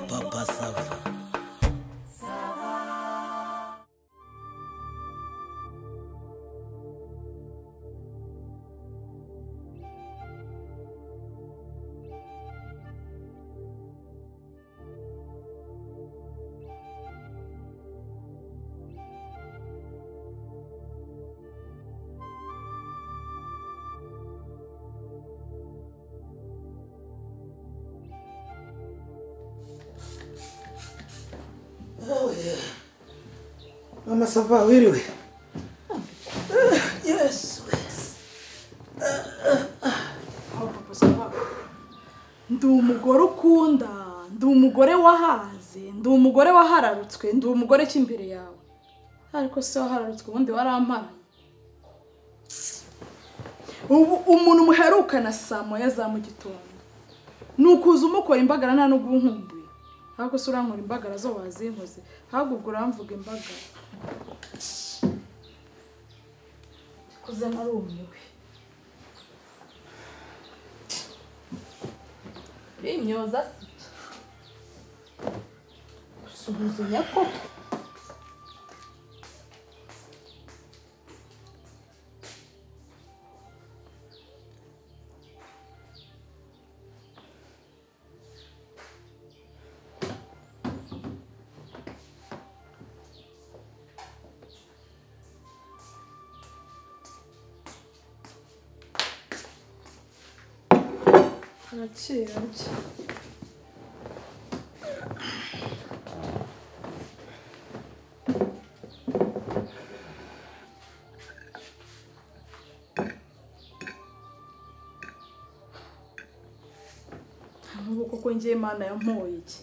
Papa Sava. Mama Sava, wiriwe. Yes. ndi umugore ukunda ndi umugore wahaze ndi umugore wahararutswe ndi umugore cy'imbere yawe ariko se wahararutswe ubundi waramparanye ubu umuntu muherukana saa moya za mu gitondo ni ukuza umukora imbagara nta n'ubwo unkumbuye ariko se urankora imbagara zo wazinkoze ahubwo ubwo uramvuga imbagara kuze narumiwe Rimyoza se gusuhuzanya koko arakira gake nk'ubu koko ngiye imana yampoye iki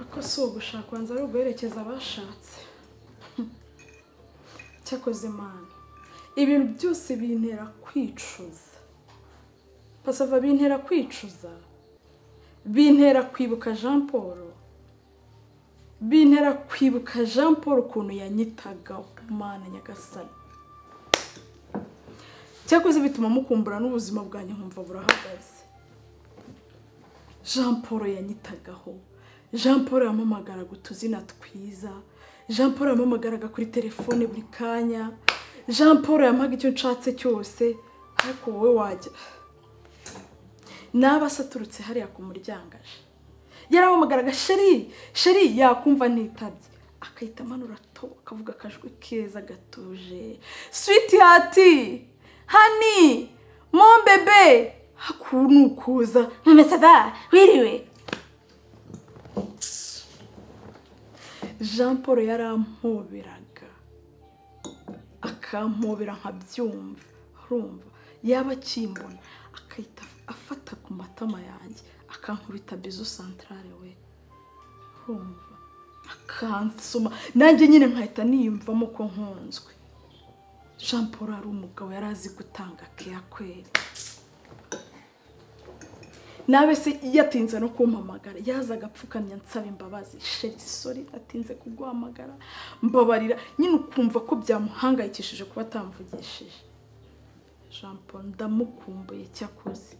ako si ugushaka wanza ari uguherekeza abashatse cyakoze imana ibintu byose bintera kwicuza pasava bintera kwicuza bintera kwibuka jean paul bintera kwibuka jean paul ukuntu yanyitaga umwana nyagasani cyakoze bituma mukumbura n'ubuzima bwanjye nkumva burahagaze jean paul yanyitagaho jean paul yamamagaraga utuzina twiza jean paul yamamagaraga kuri telefone buri kanya jean paul yampaga icyo nshatse cyose ariko wowe wajya naba asaturutse hariya ku muryango aje yaramamagaraga sheri sheri yakumva ntitabye akahita amanura to akavuga akajwi keza gatuje switi hati hani mombebe haku ni ukuza ntamesava wiriwe jean paul yarampoberaga akampobera nkabyumva urumva yaba akimbona akahita afata ku matama yanjye akankubita bizu santarare we urumva akansoma nanjye nyine nkahita niyumvamo ko nkunzwe jean paul ari umugabo yari azi gutanga keya kweri nawe se yatinze no kumpamagara yazaga apfukamye ansaba imbabazi sheri sori atinze kuguhamagara mbabarira nyine ukumva ko byamuhangayikishije kuba atamvugishije jean paul ndamukumbuye cyakoze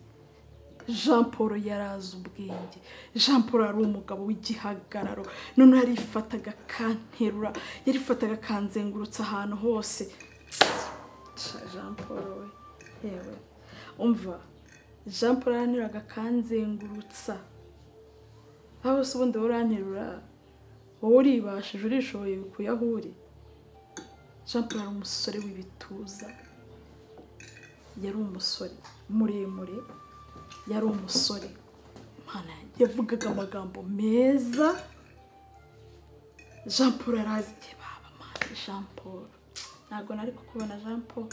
jean paul yari azi ubwenge jean paul yari umugabo w'igihagararo noneho yarifataga akanterura yarifataga akanzengurutsa ahantu hose Sha jean paul we yewe umva jean paul yaranteruraga akanzengurutsa aho se ubundi wowe uranterura wowe uribashije urishoboye ukuye aho uri jean paul yari umusore w'ibituza yari umusore muremure yari umusore Imana yanjye, yavugaga amagambo meza jean paul yari azi igihe baba mani jean paul ntabwo nari kukubona jean paul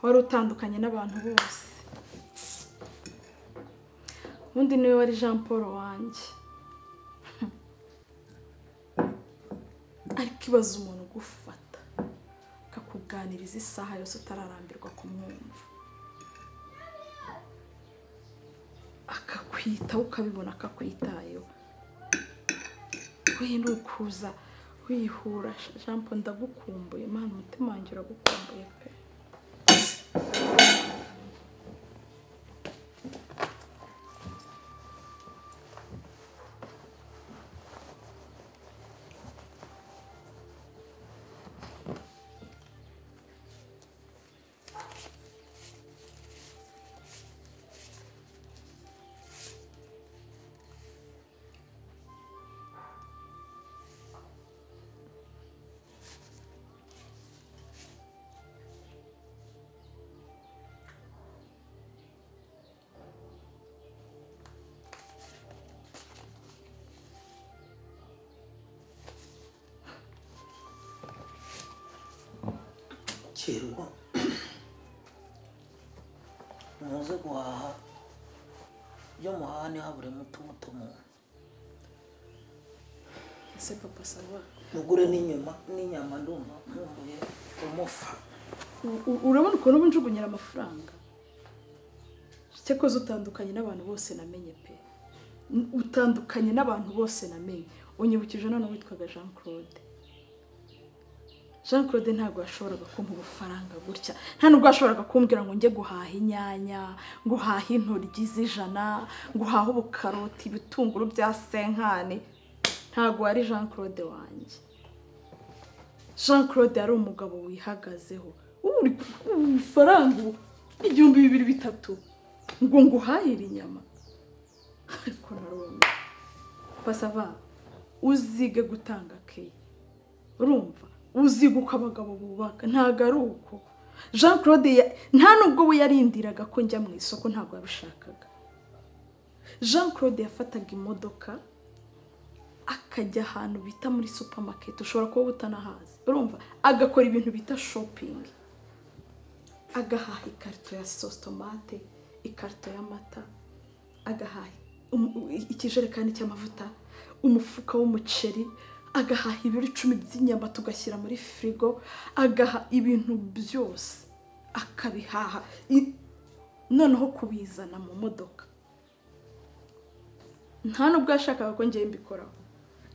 wari utandukanye n'abantu bose ubundi niwe wari jean paul wanjye ariko ibaze umuntu ugufata akakuganiriza isaha yose utararambirwa kumwumva akakwitaho ukabibona akakwitayeho we ni ukuza wihura jean paul ndagukumbuye mwana umutima umutima wanjye uragukumbuye pe kirwa muze guhaha ibyo muhaha ntihaburemo utumutumu ese papa sawa mugure n'inyama n'inyama ndumva nkumbuye umufa U- u- urabona ukuntu uba njugunyira amafaranga cyakoze utandukanye n'abantu bose namenye pe N- utandukanye n'abantu bose namenye unyibukije none witwaga jean claude jean claude ntabwo yashoboraga kumpa ubufaranga gutya nta nubwo yashoboraga kumbwira ngo njye guhaha inyanya guhaha intoryi z'ijana guhaha ubukaroti ibitunguru bya senkani ntabwo wari jean claude wanjye jean claude yari umugabo wihagazeho ubu uri ku mafaranga ubu igihumbi bibiri bitatu ngo nguhahire inyama ariko narumva pasava uzige gutanga keya urumva uzige uko abagabo bubaka ntabwo ari uko jean claude ya- nta nubwo we yarindiraga ko njya mu isoko ntabwo yabishakaga jean claude yafataga imodoka akajya ahantu bita muri supamaketi ushobora kuba utanahazi urumva agakora ibintu bita shopingi agahaha ikarito ya sositomate ikarito y'amata agahaha um- u- i- ikijerekani cy'amavuta umufuka w'umuceri agahaha ibiro icumi by'inyama tugashyira muri firigo agaha ibintu byose akabihaha I- noneho kubizana mu modoka nta nubwo yashakaga ko ngewe mbikoraho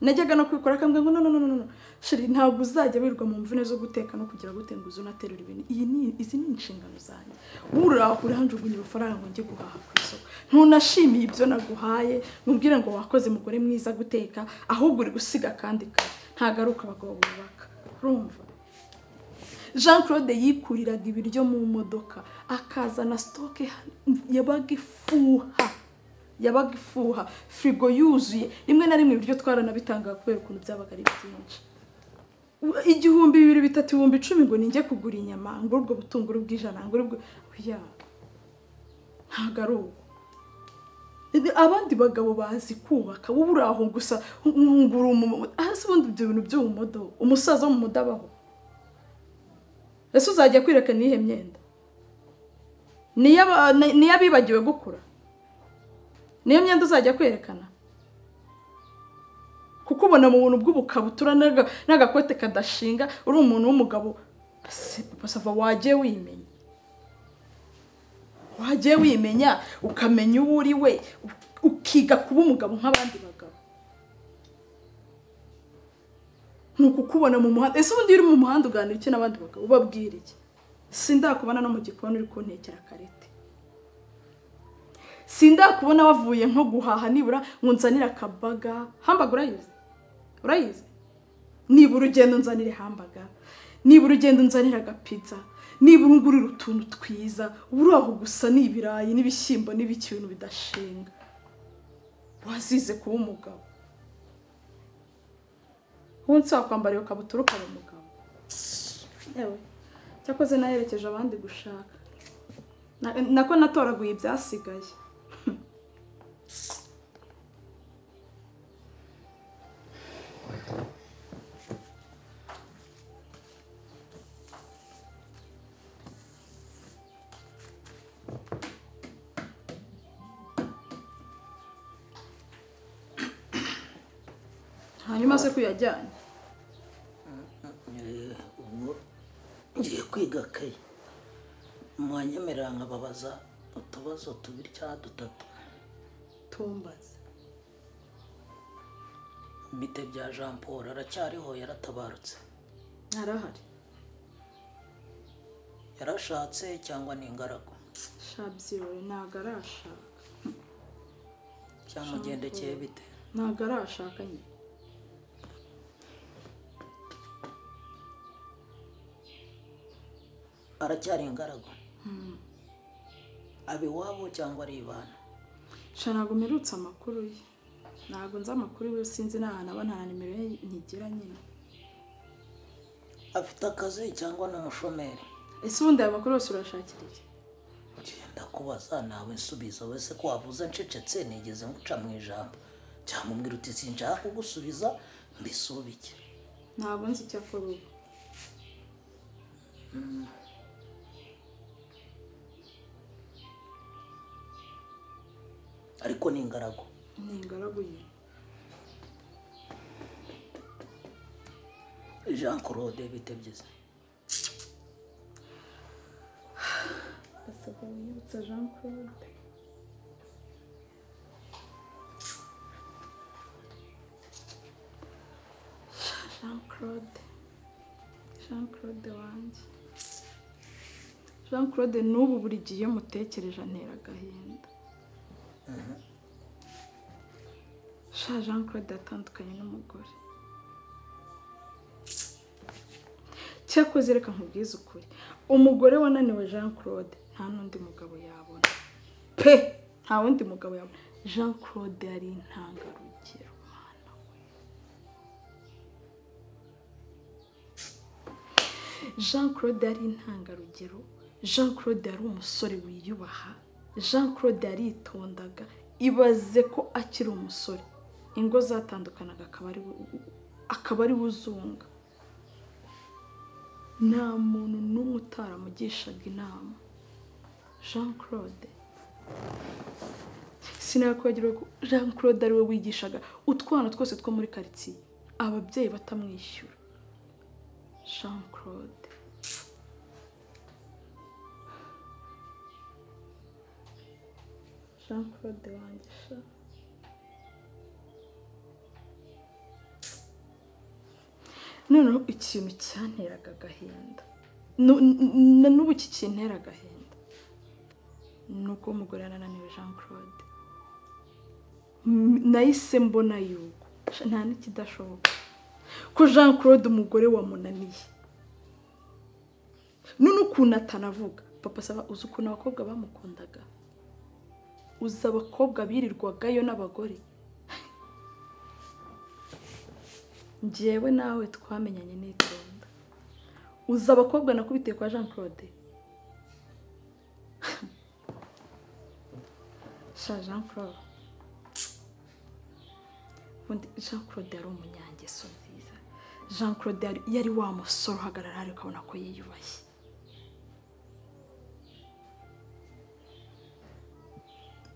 najyaga no kubikora akambwira ngo no no no no no sheri ntabwo uzajya wirwa mu mvune zo guteka no kugira gute ngo uze unaterura ibintu iyi ni izi ni inshingano zanjye wuraho urahanjugunya urufaranga ngo njye guhaha ku isoko ntunashimiye ibyo naguhaye nubwire ngo wakoze mugore mwiza guteka ahubwo uri gusiga kandi kazi ntagaruka abagabo bubaka urumva jean claude yikuriraga ibiryo mu modoka akazana sitoke yabaga ifuha yabaga ifuha firigo yuzuye rimwe na rimwe ibiryo twaranabitangaga kubera ukuntu byabaga ari byinshi igihumbi bibiri bitatu ibihumbi icumi ngo ninjye kugura inyama ngo ubwo butunguru bw'ijana ngo ubwo ya ntabwo ari ubu abandi bagabo bazi kubaka wowe uri aho gusa ngura umuntu hasi ubundi ibyo bintu byo mu mudobo umusaza wo mu mudabaho ese uzajya kwirekana iyihe myenda Ni iy'aba- ni- ni iy'abibagiwe gukura niyo myenda uzajya kwerekana kuko ubona mu buntu bw'ubukabutura n'aga- n'agakote kadashinga uri umuntu w'umugabo Ese papa sava wagiye wimenya wagiye wimenya ukamenya uwo uri we u- ukiga kuba umugabo nk'abandi bagabo ni ukukubona mu muhanda ese ubundi iyo uri mu muhanda uganira iki n'abandi bagabo ubabwira iki sindakubona no mu gikoni uri kuntekera karete sindakubona wavuye nko guhaha nibura ngo nzanire akabaga hambaga urayizi urayizi nibura ugenda unzanire hambaga nibura ugenda unzanire agapiza nibura ungurira utuntu twiza ubura aho gusa ni ibirayi n'ibishyimbo n'ibiki ibintu bidashinga wazize kuba umugabo wunsi wakwambara iyo kabutura ukaba umugabo yewe cyakoze naherekeje abandi gushaka Na- nako natoraguye ibyasigaye hanyuma se kuyajyanye Eh, ubwo ngiye kwiga kayi mwanyemerera nkababaza utubazo tubiri cyangwa dutatu tumbaze mite bya jean paul aracyariho yaratabarutse arahari yarashatse cyangwa ni ingaragu shabyirore ntabwo arashaka cyamugendekeye bite ntabwo arashaka nyine aracyari ingaragu aba iwabo cyangwa ari ibana sha ntabwo mperutse amakuru ye ntabwo nzi amakuru ye sinzi n'ahantu aba nta nimero ye ntigira nyine afite akazi cyangwa ni umushomeri ese ubundi aya makuru yose urashakira iki genda kubaza nawe nsubiza wese ko wavuze ncecetse nigeze nguca mu ijambo cyangwa umbwira uti sinshaka kugusubiza mbisubike ntabwo nzi icyo akora ubu ariko ni ingaragu ni ingaragu ye jean claude bitebyize gasabwa wiyibutsa jean claude jean claude jean claude wanjye jean claude n'ubu buri gihe iyo mutekereje antera agahinda sha jean claude yatandukanye n'umugore cyakoze reka nkubwize ukuri umugore wananiwe jean claude nta n'undi mugabo yabona pe nta wundi mugabo yabona jean claude yari intangarugero mwana we jean claude yari intangarugero jean claude yari umusore wiyubaha jean claude yaritondaga ibaze ko akiri umusore ingo zatandukanaga akaba ari we- akaba ari we uzunga nta muntu n'umwe utaramugishaga inama jean claude sinakwibagira ko jean claude ari we wigishaga utwana twose two muri karitsiye ababyeyi batamwishyura jean claude jean claude wanjye sha noneho ikintu cyanteraga agahinda Nu- n- na n'ubu iki kintera agahinda ni uko umugore yananiwe jean claude M- nahise mbona yuko Sha, nta n'ikidashoboka ko jean claude umugore wamunaniye none ukuntu atanavuga papa saba uzi ukuntu abakobwa bamukundaga uzi abakobwa birirwagayo n'abagore njyewe nawe twamenyanye n'itonda uzi abakobwa nakubitiye kwa jean claude sha jean claude ubundi jean claude yari umunyangeso nziza jean claude yari- yari wa musore uhagarara hariya ukabona ko yiyubashye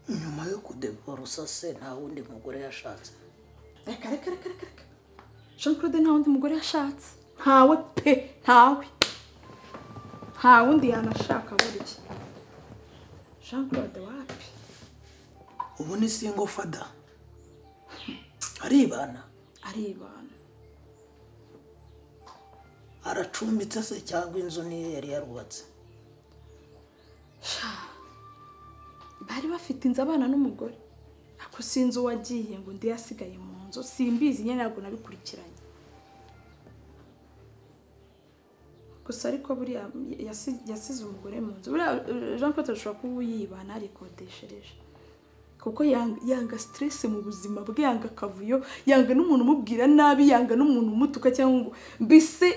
nyuma yo kudevorusa se nta wundi mugore yashatse reka reka reka reka reka jean claude nta wundi mugore yashatse ntawe pe ntawe nta wundi yanashaka burya jean claude wapi ubu ni singo fada aribana aribana aracumbitse se cyangwa inzu niyo yari yarubatse bari bafite inzu abana n'umugore ariko sinzi uwagiye ngo undi yasigaye mu nzu simbizi nyine ntabwo nabikurikiranye gusa ariko buriya yasi- yasize umugore mu nzu buriya eh, jean claude ashobora kuba yibana arikodeshereje kuko yanga, yanga stress mu buzima bwe yanga akavuyo yanga n'umuntu umubwira nabi yanga n'umuntu umutuka cyangwa ngo mbese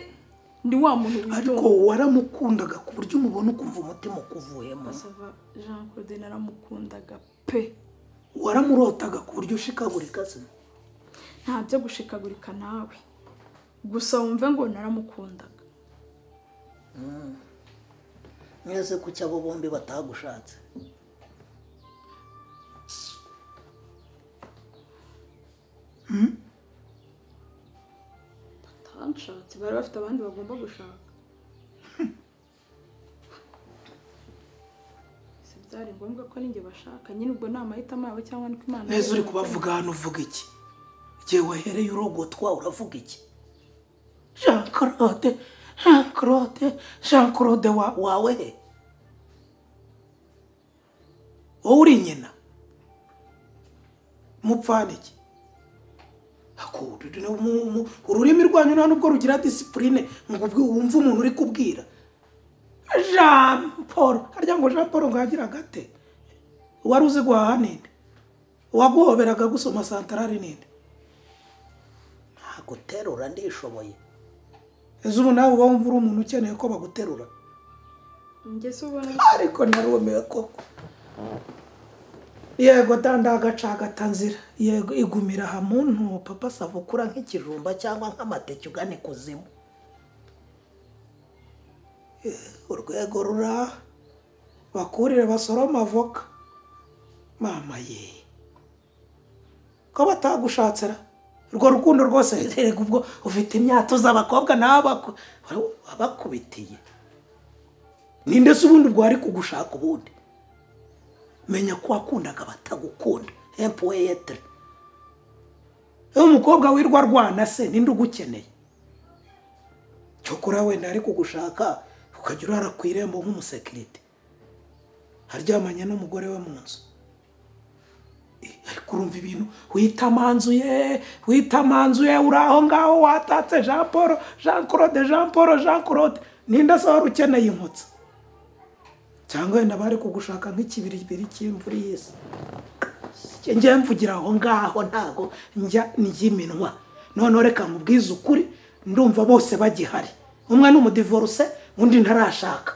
ni wa muntu ariko witonda waramukundaga ku buryo umubona ukumva umutima ukuvuyemo Basava jean claude naramukundaga pe waramurotaga ku buryo ushikagurika se nta byo gushikagurika nawe gusa wumve ngo naramukundaga mwese kuki abo bombi batagushatse batanshatse bari bafite abandi bagomba gushaka si byari ngombwa ko ninjye bashaka nyine ubwo ni amahitamo yabo cyangwa niko imana neza uri kubavuga hano uvuga iki igihe wahereye urogotwa uravuga iki jean claude jean claude jean claude wa- wawe he wowe uri nyina mupfaniki ururimi rwanyu nta nubwo rugira disipurine ngo ubwo wumve umuntu uri kubwira jean paul harya ngo jean paul ngo yagira agate wari uzi guhaha ninde uwaguhoberaga gusoma santarari ninde ntaguterura ndishoboye ese ubu nawe uba wumva uri umuntu ukeneye ko baguterura ngeze ubona ariko narumiwe koko yego danda agaca nzira yego igumira aha muntu papa savukura nk'ikijumba cyangwa nk'amateke ugana ikuzimu Eh, urwego rura bakurire basorome avoka mama ye ko batagushatsira urwo rukundo rwose rerega ubwo ufite imyato z'abakobwa n'abaku abakubitiye ninde se ubundi bwari kugushaka ubundi menya ko wakundaga batagukunda empuweyetire ewe umukobwa wirwa arwana se ninde ugukeneye cyokora wenda ari kugushaka ukajya urara ku irembo nk'umusekirite aryamanye n'umugore we mu nzu Eh, ariko urumva ibintu wita amanzu ye wita amanzu ye uri aho ngaho watatse jean paul jean claude jean paul jean claude ninde se wari ukeneye inkotsi cyangwa wenda bari kugushaka nk'ikibiribiri cy'imvura y'isi njye njye mvugira aho ngaho ntago njya njyiminwa noneho reka nkubwize ukuri ndumva bose bagihari umwe ni umudivoruse undi ntarashaka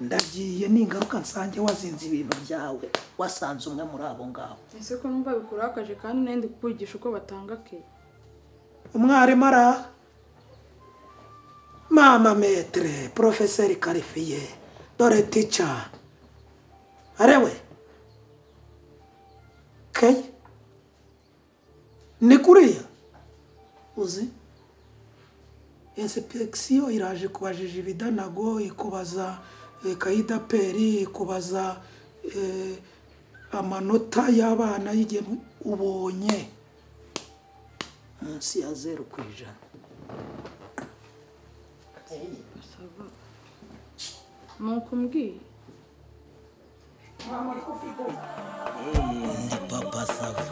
ndagiye n'ingaruka nsange wazinze ibintu byawe wasanze umwe muri abo ngabo ese ko numva bikurakaje kandi nandi kukwigisha uko batanga ke umwarimu araha mama metere porofeseri karifiye dore tica arewe keye ni kuriya uzi insipegisiyo iraje kubajije ibidanago ikubaza eh, kayida peri ikubaza eh, amanota y'abana y'igihemu ubonye munsi ya zeru ku ijana nuko mbwiye ni papa sava